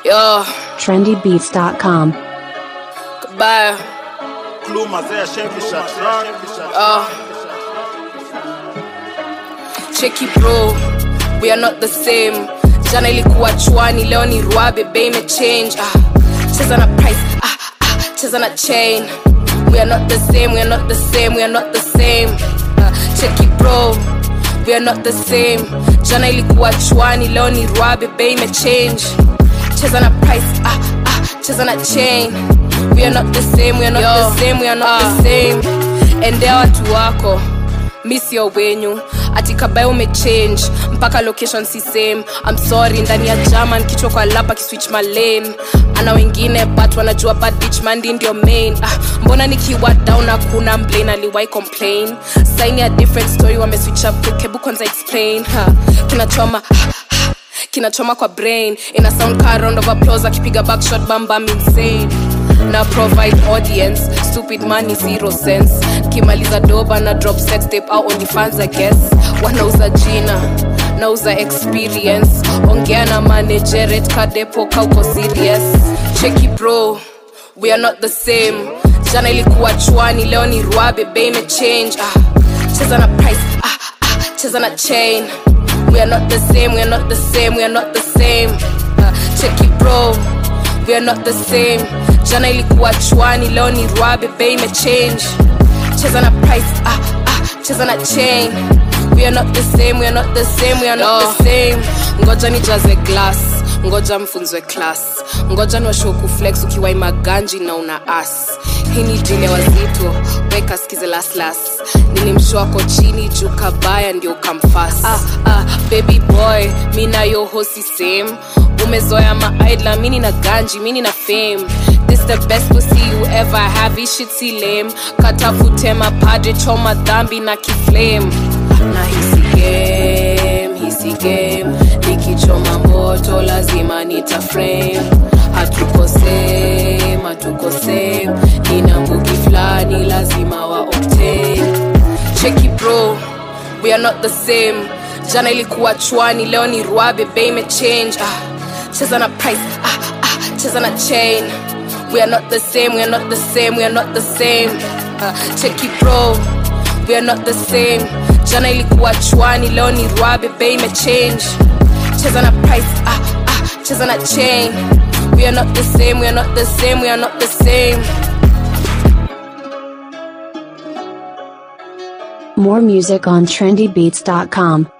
Yo, trendybeats.com. goodbye. Kluma zea shemfisha track Uh, cheki bro, we are not the same. Jana ilikuwa chwani, leo ni rwa bebe imechange. Ah, cheza na price, ah, ah, cheza na chain. We are not the same, we are not the same, we are not the same. Ah, cheki bro, we are not the same. Jana ilikuwa chwani, leo ni rwa bebe imechange. Cheza na price, ah, ah, cheza na chain. We are not the same, we are not the same, we are not the same. Endea watu wako mi sio wenyu ati kabae umechange mpaka location si same I'm sorry ndani ya german kichwa kwa lapa kiswitch my lane ana wengine but wanajua bad bitch mandi ndio main ah, mbona nikiwa down hakuna mblane aliwai complain saini ya different story wameswitch up quick hebu kwanza explain ha, kinachoma ha, ha, kinachoma kwa brain ina sound car round of applause akipiga backshot bambam insane na provide audience stupid money zero sense kimaliza doba na drop sex tape au onlyfans i guess wanauza jina nauza experience ongea na manageret kadepo kauko serious cheki bro we are not the same jana ilikuwa chwani leo ni rwa bebe imechange ah, cheza na price ah, ah, cheza na chain we are not the same we are not the same we are not the same ah, cheki bro we are not the same jana ilikuwa chwani leo ni rwa bebe imechange cheza na price ah, ah, cheza na chain we are not the same we are not the same we are not the same ngoja nijaze glass ngoja mfunzwe class ngoja niwashow kuflex ukiwai maganji na una as hii ni dile wazito weka skize laslas nilimshwako chini juu kabaya ndio ukamfas ah, ah, baby boy mi nayo hosi same umezoya maaidla mini na ganji mini na fame this the best pussy you ever have hii shit si lame katafute mapadre choma dhambi na kiflame na hisi game hisi game nikichoma moto lazima nita frame hatuko same hatuko same nina mbugi fulani lazima wa obtain cheki bro we are not the same jana ilikuwa chwani leo ni rwa bebe imechange ah, cheza na price ah, ah, cheza na chain we are not the same we are not the same we are not the same ah, cheki bro we are not the same jana ilikuwa chwani leo ni rwa bebe imechange cheza na price ah, ah, cheza na chain we are not the same we are not the same we are not the same More music on trendybeats.com.